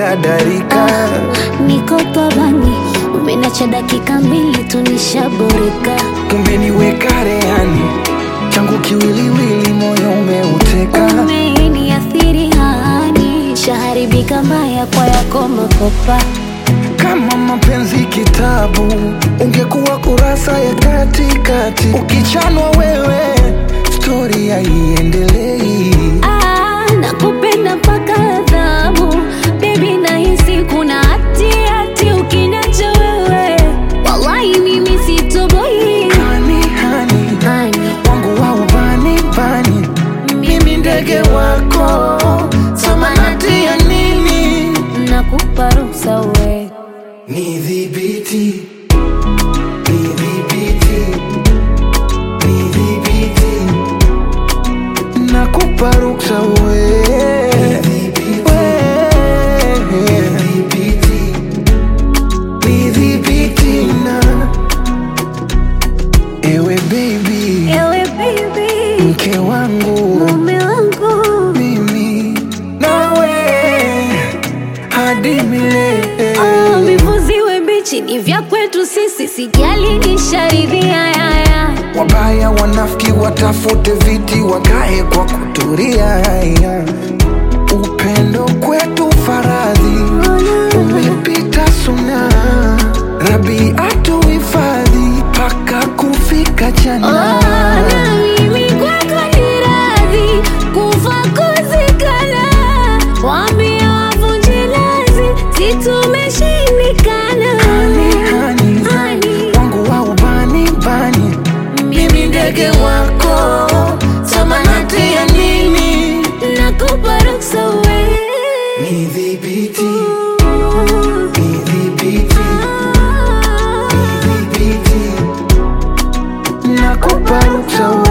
dadarika Niko pabani, umenacha dakika mbili tu nishaboreka. umeniweka rehani changu kiwiliwili moyo umeuteka Umeniathiri hani, shaharibika mbaya kwa yako makopa. kama mapenzi kitabu ungekuwa kurasa ya katikati ukichanwa wewe stori haiendelei Ah, nakupenda mpaka adhabu bebi, nahisi kuna hati hati ukiniacha wewe, wallahi mimi sitoboi. hani hani Hani, wangu wa ubani bani mimi ndege wako samanati ya nini nakupa ruhusa we nidhibiti nidhibiti nidhibiti nakupa ruksa we nidhibiti na ewe baby ewe baby, mke wangu mume wangu mimi nawe hadi milele Oh, vivuziwe mbichi ni vya kwetu sisi, sijali nisharidhia yaya. wabaya wanafiki watafute viti wakae kwa kuturia upendo kwetu faradhi umepita suna rabi atuhifadhi mpaka kufika Oh, jana na mimi kwako ni radhi kufa kuzikana, wambia wavunje lazi, si tumeshindikana. Hani, hani, Hani, wangu wa ubani bani mimi ndege wako samanati ya nini nakupa ruksa we nidhibiti nidhibiti nidhibiti nakupa ruksa